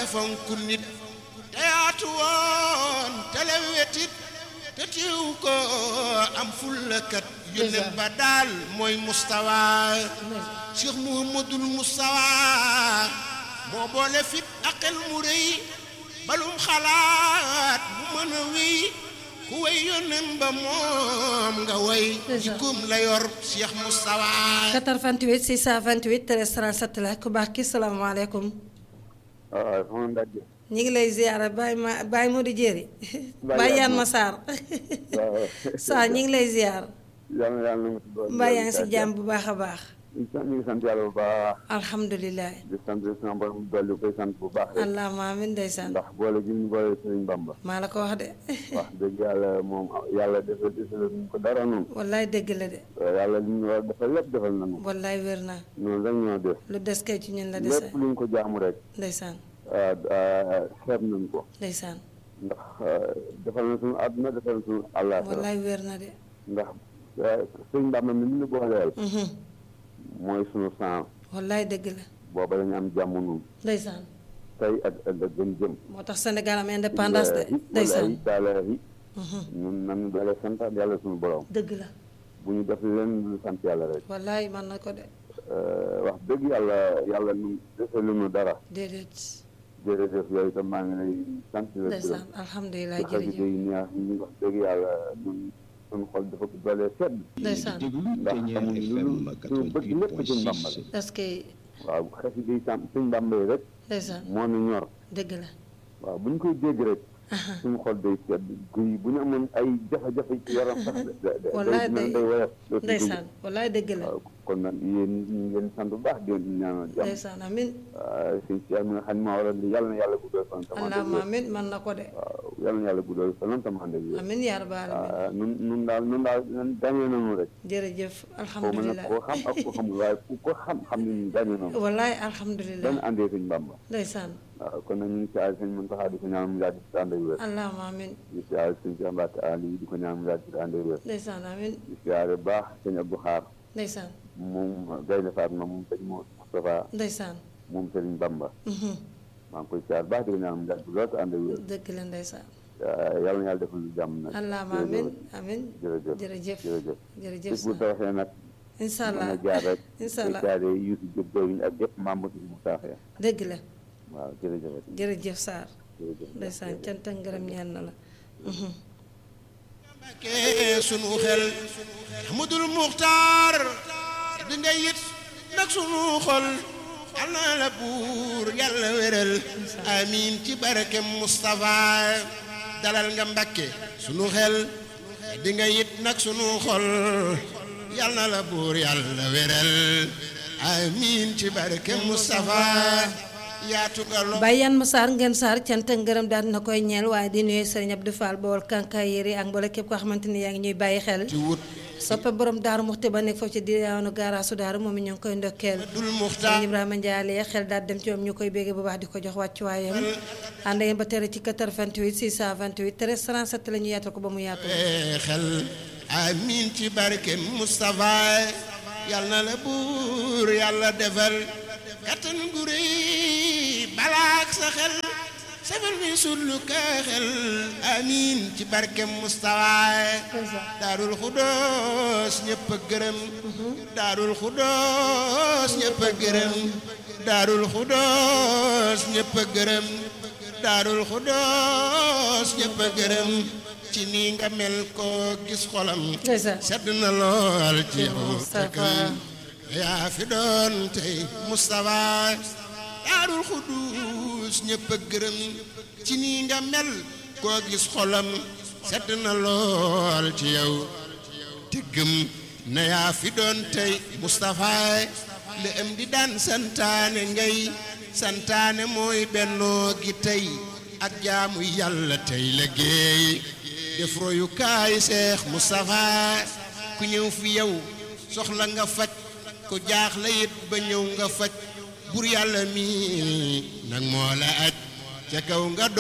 te fonku nit te yaatu woon te lewetit te tiiw ko am fullakat yónneen ba daal mooy mustawa cheikh muhammadul mustawa moo boole fit ak xel mu rëy balum xalaat bu mën a wéy ku way yónneen ba moom nga way jikkoom la yor cheikh mustawa 88 628 13 37 la ku baax ki salaamaaleykum waaw sama ndajj ñu ngi lay ziyaara Baye ma Baye Modou Jéeri Baye Yaan ma Sarr waaw Sarr ñu ngi lay ziyaar yàlla na yàlla na nga si doon mbaa yaa ngi si jàmm bu baax a baax ñu ngi sant yàlla bu baax alhamdulilah di sant sama borom dolli koy sant bu baax rek allahumma amin ndeysaan ndax boole gi ñu boole Sëriñ Bamba maa la ko wax de wax dëgg yàlla moom yàlla defal defal ñu ko dara noonu wallaay dëgg la de yàlla li ñu war a defal lépp defal nañu wallaay wér na noonu rek ñoo def lu des kay ci ñun la dese lépp lu ñu ko jaamu rek ndeysaan xeeb nañ ko ndeysaan ndax defal na suñu àdduna defal na suñu àllaaxira wallaay wér na de ndax Sëriñ Bamba mi ñu booleel mhm mooy suñu sang wallaay dëgg la booba la ñu am jàmm nun ndeysaan tey ak ëllëg gën jëm moo tax Sénégal am indépendance de ndeysaan wallaahi taalaahi mhm ñun nan doole santaat yàlla suñu borom dëgg la bu ñu def leen lu sant yàlla rek wallaay man na ko de wax dëgg yàlla yàlla nu defalu nu dara déedéet jërëjëf yooyu itam maa ngi lay sant la gërëm ndeysaan alhamdulilah ci xasida jërëjëf yi neex yi wax dëgg yàlla ñun suñu xol dafa ko doole sedd ndeysaan ndax xamuñ lu suñu bëgg lépp suñ Bamba la est-ce que waaw xasida yi sam suñ Bamba yi rek ndeysaan moo nu ñor dëgg la waaw bu ñu koy dégg rek suñu xol day sedd guy bu ñu amoon ay jafe-jafe ci yaram sax da- da- Wallaay day day- day woyof dootu guy. ndeysaan wallaay dëgg la waaw kon nag yéen ñu ngi leen sant bu baax di leen ñaanal jàmm ndeysaan amin waaw suñ si am nga xam ne maa waral li yàlla na yàlla guddal fan tam ànd ak allahumma wér amin man na ko de waaw yàlla na yàlla guddal fan tam ànd ak wér amin yaa rabbal alamin waaw nun nun daal nun daal dañee nañu rek jërëjëf xaw ma nag alhamdulilah koo xam ak ko xamul waaye ku ko xam xam ne ñun dañee nañu wallaay alhamdulilah dañ àndee suñ Bàmba ndeysaan waaw kon nag ñu ngi si aay suñ mën taxaa di ko ñaan mu yàgg si ànd ak wér allahumma amin di si aay suñ si ambaat ali di ko ñaan mu yàgg si ànd ak wér ndeysaan amin di si aay baax sëñ Abdou Xaar ndeysaan moom Gaynde Fatma moom sëñ Moustapha ndeysaan moom Sëriñ Bamba mhm maa ngi koy siyaar baax di ko ñaan mu yàgg lool te ànd ak wér dëgg la ndeysaan yàlla na yàlla defal lu jàmm nag allahumma amin amin jërëjëf jërëjëf jërëjëf jërëjëf bis bu sa tawaxee nag incha mën allah a jaar rek incha koy allah siyaare Youssou Diop doyuñ ak yëpp membre bu tawaxee dëgg la waaw jërëjëf jërëjëf Sarr jërëjëf ndeysaan cant ak ngërëm ñeel na la mhm ke sunu xel Ahmadul Muxtaar di nga yit nag sunu xol yal na la buur yàlla wéral amiin ci barke Moustapha dalal nga Mbàkke sunu xel di nga yit nag sunu xol yal na la buur yàlla wéral amiin ci barke Moustapha yaatu nga lo Baye Yane ma Sarr ngeen Sarr cant ak ngërëm daal na koy ñeel waaye di nuyu Serigne Abdou Fall Bawol kankaay yëri ak mboolem képp koo xamante ni yaa ngi ñuy bàyyi xel ci wut soppe borom daaru muxti ba nekk foofu ci diwaanu gaaraasu daaru moom it ñu ngi koy ndokkeel dul Serigne Muxtaar Ibrahima Ndiaye xel daal dem ci moom ñu koy bégge bu baax di ko jox wàccuwaayam ànd ngeen ba tere ci 88 628 13 37 la ñu yaatal ko ba mu yaatu xel amiin ci barke Moustapha yal na la buur yàlla defal kattan gu rëy balaak sa xel safal mi sullu ka xel amiin ci barke Moustapha daarul xudoos ñëpp a gërëm daarul xudoos ñëpp a gërëm daarul xudoos ñëpp a gërëm daarul xudoos ñëpp a gërëm ci nii nga mel ko gis xolam ndeysaan sedd na lool ci yow Moustapha. yaa fi doon tey Moustapha daarul xuduus ñëpp a gërëm ci nii nga mel koo gis xolam sedd na lool ci yow te gëm na yaa fi doon tey Moustapha la am di daan santaane ngay santaane mooy bennoo gi tey ak jaamu yàlla tey liggéey def royukaay seex Moustapha ku ñëw fi yow soxla nga faj ku jaaxle it ba ñëw nga faj bur yàlla mi nag moo la aj ca kaw nga